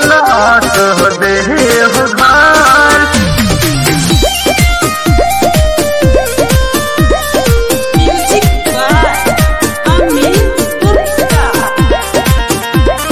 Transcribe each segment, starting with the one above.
चहलात हो देव घर Music by Amit Gupta.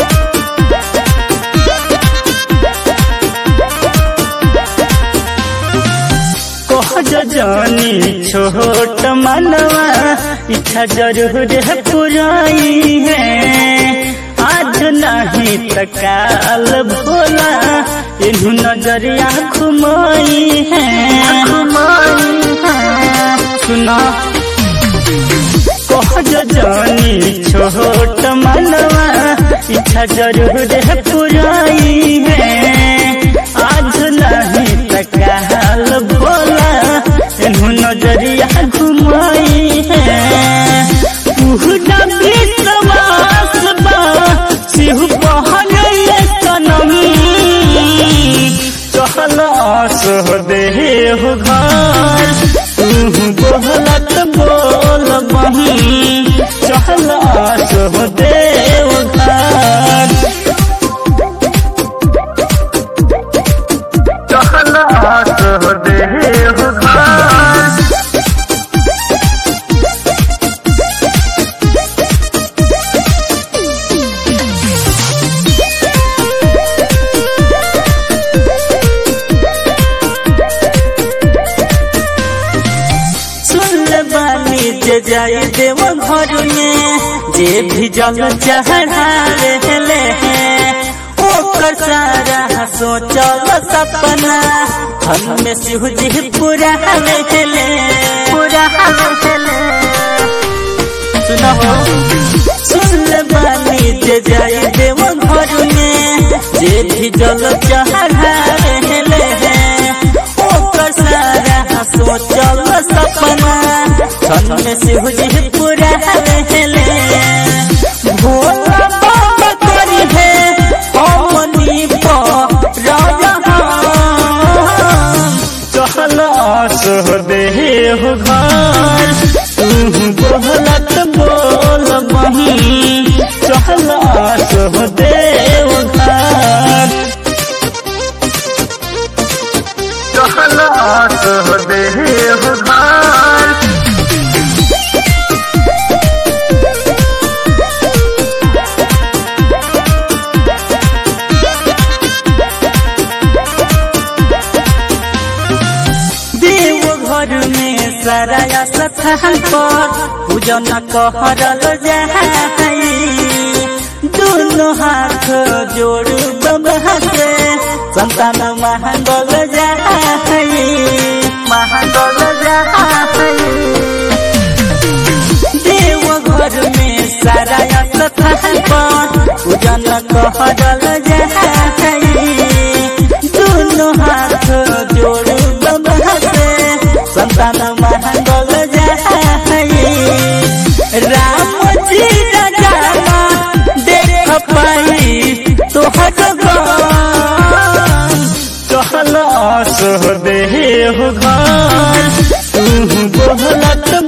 कहज जानी छोट मनवा इच्छा जरूर है पुराई है आज नहीं त काल भोला इन्हू नजरिया घुमाई है सुना कहज जानी छोट मनवा इच्छा जरूर है पुराई है आज नहीं त काल भोला इन्हू नजरिया घुमाई है पूरा विश्वास बा सिहु पहले सनम चहलास हो देह घर तू बोलत बोल बही चहलास हो देव घर चहलात हो देव घर सुन बानी जे जाई देव घर में जे भी जल चढ़ावे ले ओकर सारा सोचल सपना हम में शिव जी पूरा ले पूरा सुनो सुन बानी जे जाई देव घर में जे भी जल चढ़ावे ले ओकर सारा सोचल सपना छन में शिव जी पूरा ले भोला बाबा करी है हमनी पर राजा चहलास हो देव घर तू बोलत बोल बही चहलास हो देव घर चहलात हो देव घर देव घर में सारा स्थान पर पूजन कहरल जाई दोनों हाथ जोड़ बाबा से संतान महंगल जाई महंगल जाई देव घर में सारा स्थान पर पूजन कहरल जाई दोनों हाथ जोड़ बाबा से संतान महंगल जाई राम जी राजा देख पाई तोहर चहलास हो देव घर तू बोलत